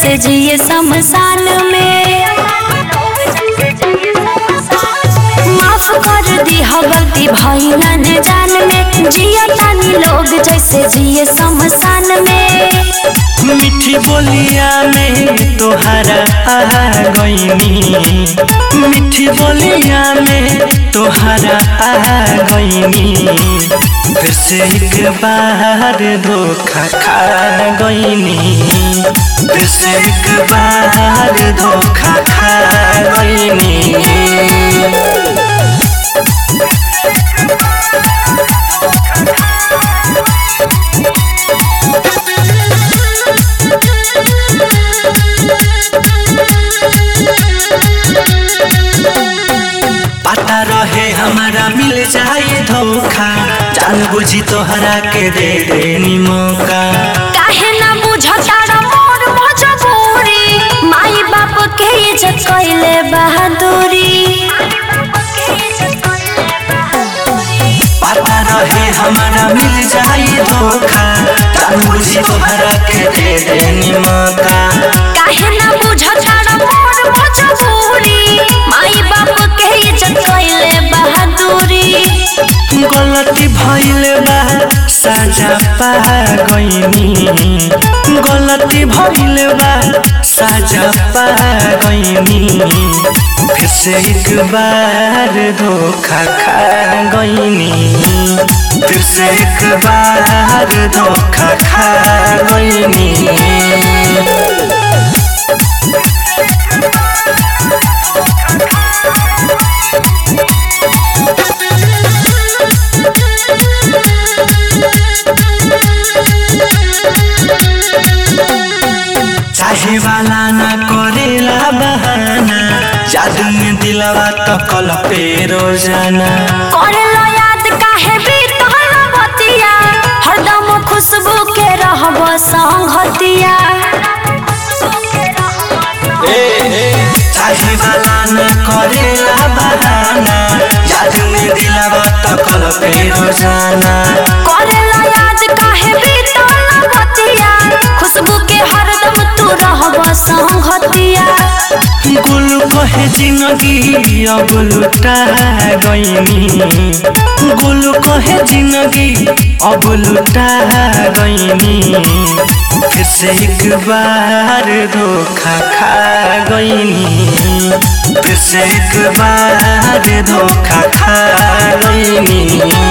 जैसे जिए शमशान में माफ कर दी हो गलती भइलन जान में जिया तानी लोग जैसे जिए शमशान में मीठी बोलिया में तोहरा आ गईनी मीठी बोलिया में तोहरा आ गईनी फिर से एक बार धोखा खा गईनी फिर से एक बार धोखा खा गईनी पता रहे हमारा मिल जाए धोखा जान बुझी तोहरा के दे देनी मौका काहे ना बुझता रे मोर मजबूरी माई बाप के इज्जत कइले बहादुरी पता रहे हमारा मिल जाए धोखा जान बुझी तोहरा के दे देनी मौका काहे ना बुझता रे मोर मजबूरी माई बाप के इज्जत कइले बहादुरी गलती भइल बा साजा पा गईनी गलती भइल बा साजा पा गईनी फिर से एक बार धोखा खा गईनी फिर से एक बार धोखा खा गईनी चाहे वाला ना करेला बहाना जादू में दिलवा तो कल पे रोजाना करेला याद काहे बीतल बतिया हरदम खुशबू के रहब संगतिया चाहे वाला ना करेला बहाना जादू में दिलवा तो कल पे रोजाना करेला याद काहे बीतल बतिया खुशबू के हरदम तू रहब संगतिया गुल कहे जिंदगी अब लुटा गईनी गुल कहे जिंदगी अब लुटा गईनी फिर से एक बार धोखा खा गईनी फिर से एक बार धोखा खा गईनी